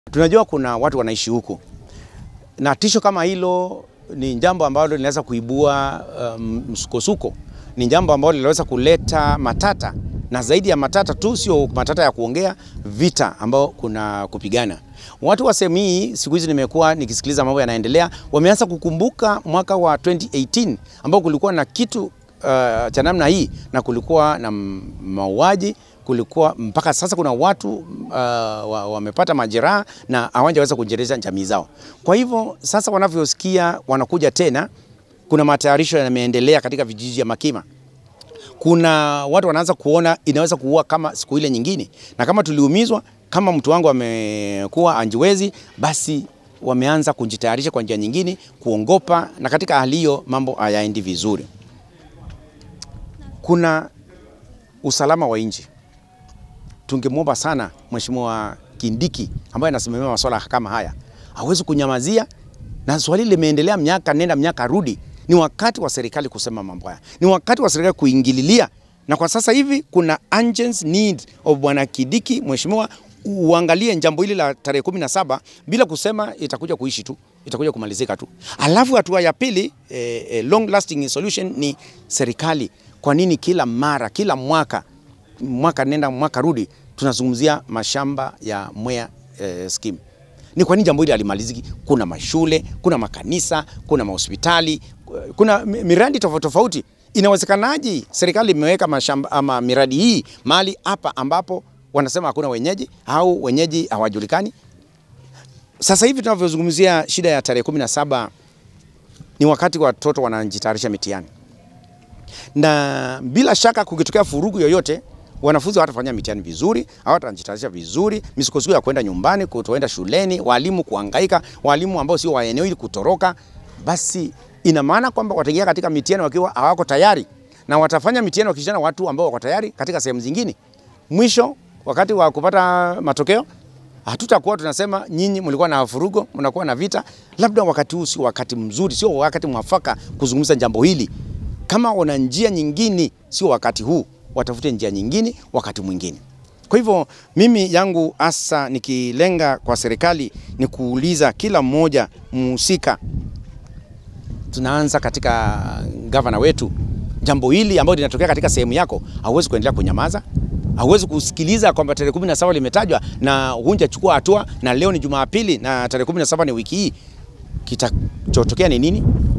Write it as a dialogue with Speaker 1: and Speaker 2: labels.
Speaker 1: Tunajua kuna watu wanaishi huku na tisho kama hilo ni jambo ambalo linaweza kuibua um, msukosuko, ni jambo ambalo linaweza kuleta matata, na zaidi ya matata tu, sio matata ya kuongea, vita ambao kuna kupigana. Watu wa sehemu hii, siku hizi nimekuwa nikisikiliza mambo yanaendelea, wameanza kukumbuka mwaka wa 2018 ambao kulikuwa na kitu uh, cha namna hii na kulikuwa na mauaji kulikuwa mpaka sasa kuna watu uh, wamepata majeraha na hawajaweza kuendeleza jamii zao. Kwa hivyo sasa wanavyosikia wanakuja tena, kuna matayarisho yameendelea katika vijiji vya Makima. Kuna watu wanaanza kuona inaweza kuua kama siku ile nyingine, na kama tuliumizwa, kama mtu wangu amekuwa anjiwezi, basi wameanza kujitayarisha kwa njia nyingine, kuongopa, na katika hali hiyo mambo hayaendi vizuri. Kuna usalama wa nchi tungemwomba sana Mheshimiwa Kindiki ambaye anasimamia masuala kama haya hawezi kunyamazia, na swali limeendelea miaka nenda miaka rudi. Ni wakati wa serikali kusema mambo haya, ni wakati wa serikali kuingililia, na kwa sasa hivi kuna urgent need of bwana Kindiki, mheshimiwa, uangalie jambo hili la tarehe kumi na saba bila kusema itakuja kuishi tu, itakuja kumalizika tu. Alafu hatua ya pili eh, eh, long lasting solution ni serikali. Kwa nini kila mara kila mwaka mwaka nenda mwaka rudi tunazungumzia mashamba ya Mwea eh, scheme. Ni kwa nini jambo hili halimaliziki? Kuna mashule, kuna makanisa, kuna mahospitali, kuna miradi tofauti tofauti. Inawezekanaje serikali imeweka mashamba ama miradi hii mahali hapa ambapo wanasema hakuna wenyeji au wenyeji hawajulikani? Sasa hivi tunavyozungumzia shida ya tarehe kumi na saba ni wakati watoto wanajitayarisha mitihani, na bila shaka kukitokea furugu yoyote wanafunzi hawatafanya mitihani vizuri, hawatajitayarisha vizuri, misukosuko ya kwenda nyumbani, kutoenda shuleni, walimu kuhangaika, walimu ambao sio wa eneo hili kutoroka, basi ina maana kwamba wataingia katika mitihani wakiwa hawako tayari, na watafanya mitihani wakishana watu ambao wako tayari katika sehemu zingine. Mwisho wakati wa kupata matokeo hatutakuwa tunasema nyinyi mlikuwa na furugo, mnakuwa na vita. Labda wakati huu sio wakati mzuri, sio wakati mwafaka kuzungumza jambo hili. Kama wana njia nyingine, sio wakati huu watafute njia nyingine wakati mwingine. Kwa hivyo mimi yangu hasa nikilenga kwa serikali ni kuuliza kila mmoja mhusika, tunaanza katika gavana wetu, jambo hili ambalo linatokea katika sehemu yako, hauwezi kuendelea kunyamaza, hauwezi kusikiliza kwamba tarehe kumi na saba limetajwa na hunjachukua hatua, na leo ni Jumapili na tarehe kumi na saba ni wiki hii. Kitachotokea ni nini?